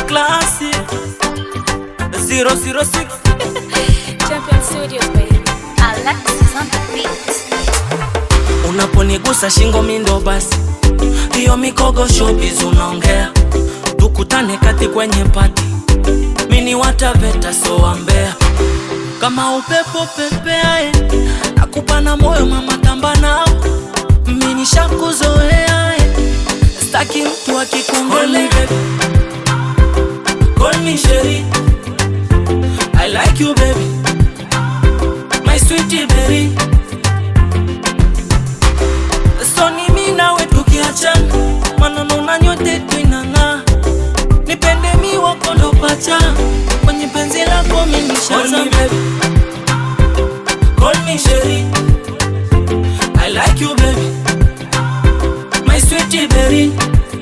classic 006 Champion Studios, baby. Alexis on the beat. unaponigusa shingo mindo basi hiyo mikogo showbiz unaongea tukutane kati kwenye pati mini wataveta soambea kama upepo pepeae nakupana moyo mama tamba nao mini shakuzoea eh. staki mtu akikongole Call me Sherry I like you baby My sweetie berry So ni mimi nawe tukiachana maneno na nyote twinang'aa nipende mi wako ndo pacha kwenye penzi lako mimi nishaza Call me Sherry I like you baby My sweetie berry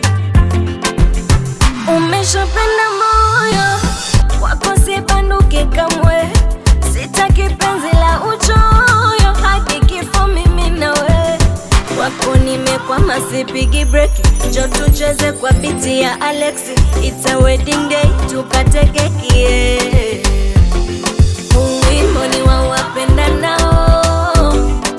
Umeshapenda moyo wako, sibanduke kamwe, sitaki penzi la uchoyo, hadi kifo mimi nawe. Wako nimekwama, sipigi breki, njo tucheze kwa biti ya Alexi, it's a wedding day, tukate keki yeah. Huu wimbo ni wa wapendanao,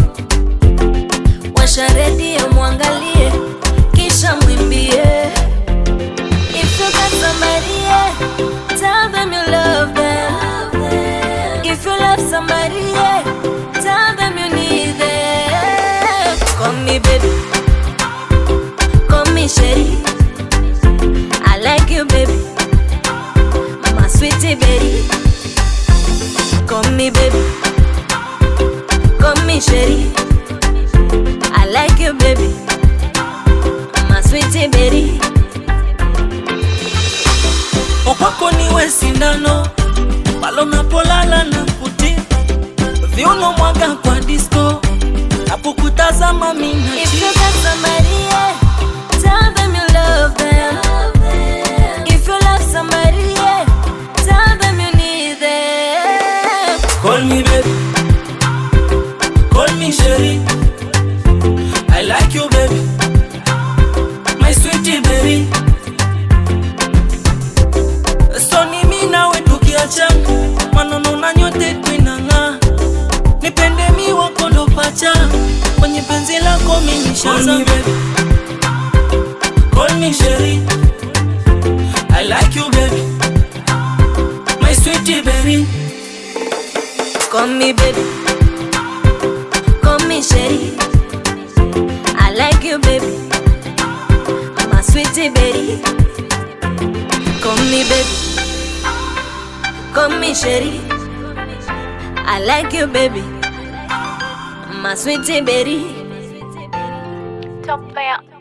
washa redio mwangalie, kisha mwimbie If you got somebody, yeah, tell them you love them. If you love somebody, yeah, tell them you need them. Call me baby, call me Sherry. I like you, baby, my sweetie baby. Call me baby, call me Sherry. I like you, baby, my sweetie baby. Okwako niwe sindano palo napolala na kuti viuno mwaga kwa disco napokutazama If you mina got somebody, yeah, tell them you love them. If you love somebody, yeah, tell them you need them. Call me baby Call me Sherry I like you baby My sweetie berry So ni mimi nawe tukiachana maneno na nyote twinang'aa nipende mi wako ndo pacha kwenye penzi lako mimi nishaza Call me Sherry I like you baby My sweetie berry Call me baby, call me Sherry. I like you, baby, my sweetie baby. Call me baby, call me Sherry. I like you, baby, my sweetie baby. Top player.